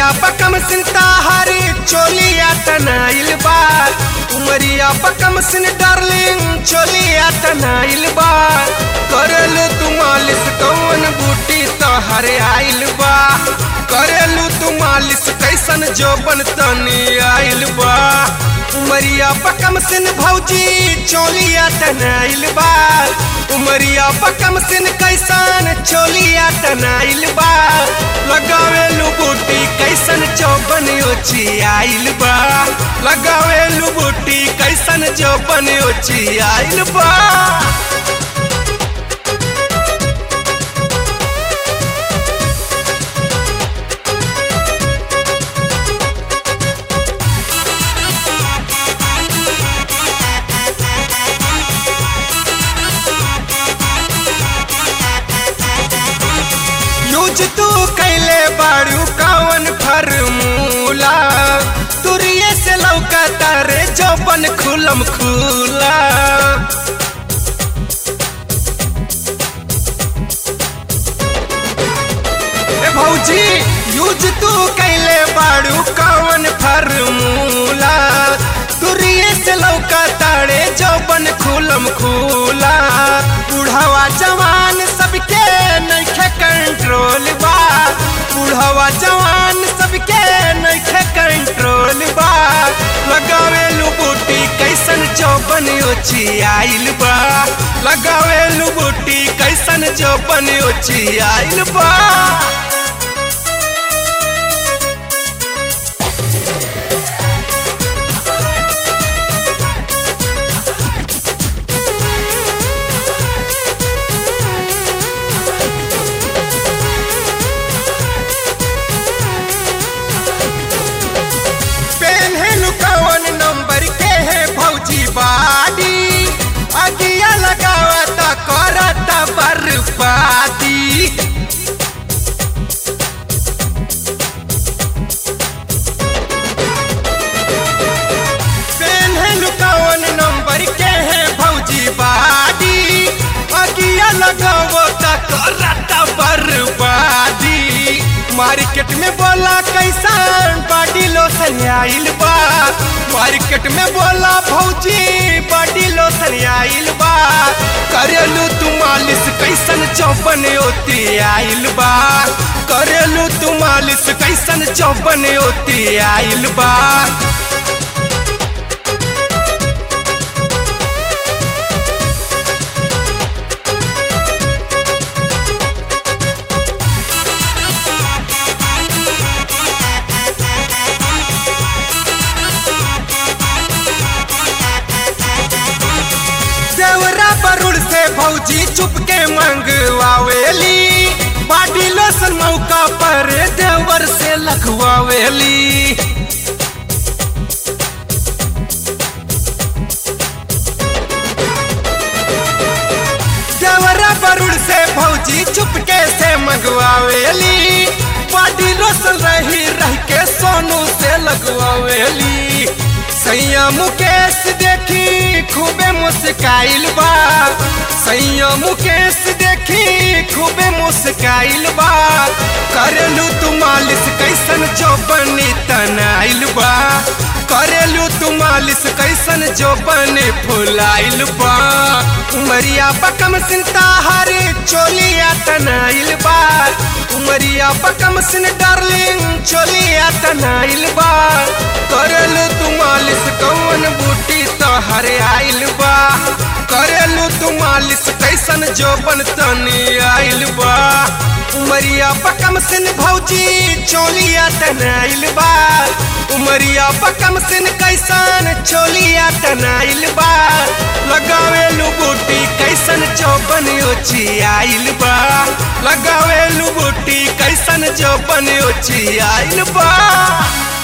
उमरिया पकम सिंता हरी चोलिया तनाइल बा उमरिया पकम सिन डार्लिंग चोलिया तनाइल बा करेलू तू मालिश कौन बूटी तोहरे आइल बा करेलू तू मालिश कैसन जोबन तनी आइल बा उमरिया पकम सिन भौजी चोलिया तनाइल बा उमरिया पकम सिन कैसन चोलिया तनाइल बा लगावेलू बूटी कैसन चौबन ओची आइल बा लगावेलू बूटी कैसन चौबन ओची आइल बा यूज तू कैले बाड़ू कवन फरमूला तुरिये से लौका तारे जौबन खुलम खुला ए भौजी यूज तू कैले बाड़ू कवन फरमूला तुरिये से लौका तारे जौबन खुलम खुला बुढ़ावा जवान सबके नइखे कंट्रोल बा बुढ़ावा जवान सबके नइखे कंट्रोल बा लगावेलू बूटी कैसन चौबन ओची आइल बा लगावेलू बूटी कैसन चौबन ओची आइल बा पेन्हलू कवन नंबर के है भौजी बाडी अगिया लगावता करता बर्बादी पेन्हलू कवन नंबर के है भौजी बाडी अगिया लगावता करता बर्बादी मार्केट में बोला कैसन बॉडी लोशन आइल बा मार्केट में बोला भौजी बॉडी लोशन आइल बा करेलू तू मालिश कैसन चौपन होती आइल बा करेलू तू मालिश कैसन चौपन होती आइल बा देवरा बरुड़ से भौजी चुपके मंगवावेली बाडी लोशन मौका पर देवर से लखवावेली देवरा बरुड़ से भौजी चुपके से मंगवावेली बाडी लोशन रही रह के सोनू से लगवावेली सैया मुकेश देखी खूबे मुस्काइल बा सैया मुकेश देखी खूबे मुस्काइल बा करेलू तू मालिश कैसन चौपनी तनाइल बा करेलू तू मालिश कैसन चौपनी फुलाइल बा उमरिया पकम सिंता हरे चोलिया तनाइल बा उमरिया पकम सिन डार्लिंग चोलिया तनाइल बा करेलू तू मालिश कौन बूटी तोहरे आइल बा करेलू तू मालिश कैसन जोबन तनी आइल बा उमरिया पकम सिन भौजी चोलिया तनाइल बा उमरिया पकम सिन कैसन चोलिया तनाइल बा लगावेलू बूटी कैसन चौबन ओची आइल बा लगावेलू बूटी कैसन चौबन ओची आइल बा